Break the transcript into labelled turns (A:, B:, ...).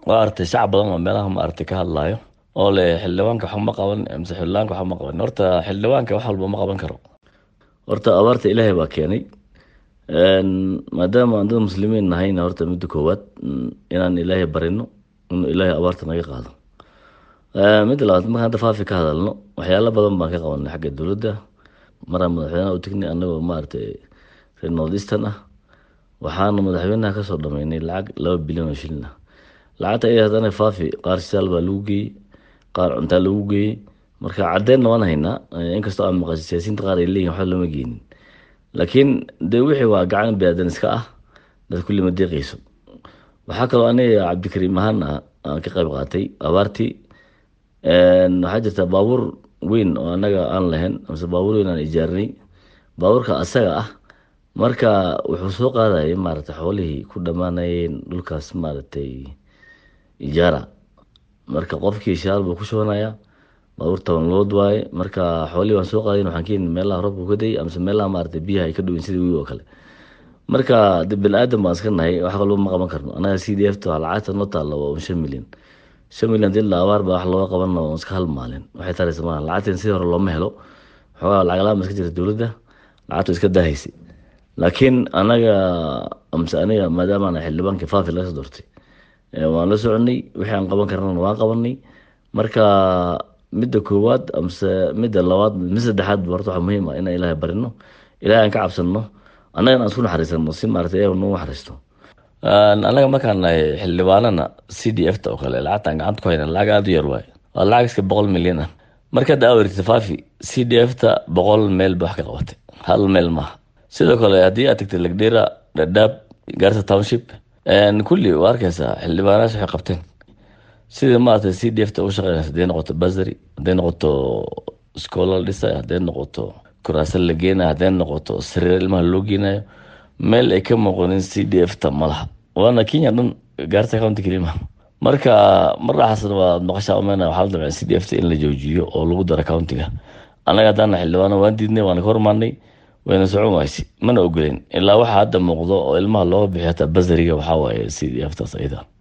A: waa artay shacab badan oo meelaha ma artay ka hadlaayo oo le xildhibaanka waxba ma qaban mise xildhibaanka waxba ma qaban horta xildhibaanka wax walba ma qaban karo horta abaarta ilaahay baa keenay maadaama aan dad muslimiin nahayna horta midda koowaad inaan ilaahay barino inuu ilaahay abaarta naga qaado midda labaad markaan hadda faafi ka hadalno waxyaalo badan baan ka qabanay xagga dowladda maraan madaxweynaha u tegnay anagoo maaragtay reer north eastern ah waxaana madaxweynaha kasoo dhameynay lacag laba bilyan oo shilin ah lacagta iyada haddana faafi qaar siyaal baa lagu geeyey qaar cuntaa lagu geeyey marka caddeynna waan haynaa inkastoo aan maqashay siyaasiyiinta qaar ay leeyihin waxba lama geenin laakiin dee wixii waa gacan biniaadan iska ah dad kulli ma deeqayso waxaa kaloo aniga cabdikariim ahaan ah aan ka qayb qaatay abaartii waxaa jirta baabuur weyn oo anaga aan lahayn mise baabuur weyn aan ijaarinay baabuurka asaga ah marka wuxuu soo qaadayay maaragtay xoolihii ku dhammaanayeen dhulkaas maaragtay ijaara marka qofkii shaal buu ku shubanayaa baabuur toban lood waaye marka xoolihii waan soo qaadayn waxaan keeni meelaha roobka ka dayay amase meelaha maaragtay biyaha ay ka dhowin sidii wiil oo kale marka de bini-aadan baan iska nahay wax kalba ma qaban karno anaga c d f ta lacagta noo taalla waa shan milyan shan milyan dila abaar baa wax looga qabanna waa iska hal maalin waxay taraysa maaha lacagteen sidii hore looma helo xoogaa lacag la-aan ba iska jirta dowladda lacagtu iska dahaysay laakiin anaga amse aniga maadaama ana xildhibaankii faafi laga soo doortay waan la soconay wixii aan qaban karnana waan qabanay marka midda koowaad amse midda labaad mid saddexaad ba horta waxaa muhiim ah inaan ilaahay barino ilahay aan ka cabsano annagana aan isku naxariisano si maaragtay iyaga nagu naxariisto anaga markaan nahay xildhibaanana c d f ta oo kale lacagtaan gacanta ku hayna lacag aada u yar waaye waa lacag iska boqol milyan ah markaad aawirtay faafi c d f ta boqol meel ba wax ka qabatay hal meel maaha sidoo kale haddii aad tagtay lagdheera dhadhaab gaarsa township kulli waa arkeysaa xildhibaanayaas waxay qabteen sidii maaragtay c d f ta u shaqeynaysa hadday noqoto basary hadday noqoto iskoola la dhisay hadday noqoto kuraasa la geenayo hadday noqoto sariir ilmaha loo geenayo meel ay ka muuqanin c d f ta malaha waana kenya dhan gaarta county kelimaha marka maraxaasna waa maqashaa umeyna waxaa la damcay c d f ta in la joojiyo oo lagu daro countiga annaga haddaana xildhibaano waan diidnay waana ka hormaanay wayna socon wayse mana ogoleyn ilaa waxaa hadda muuqdo oo ilmaha looga bixiyo hataa basariga waxaa waaye c d f taas ayada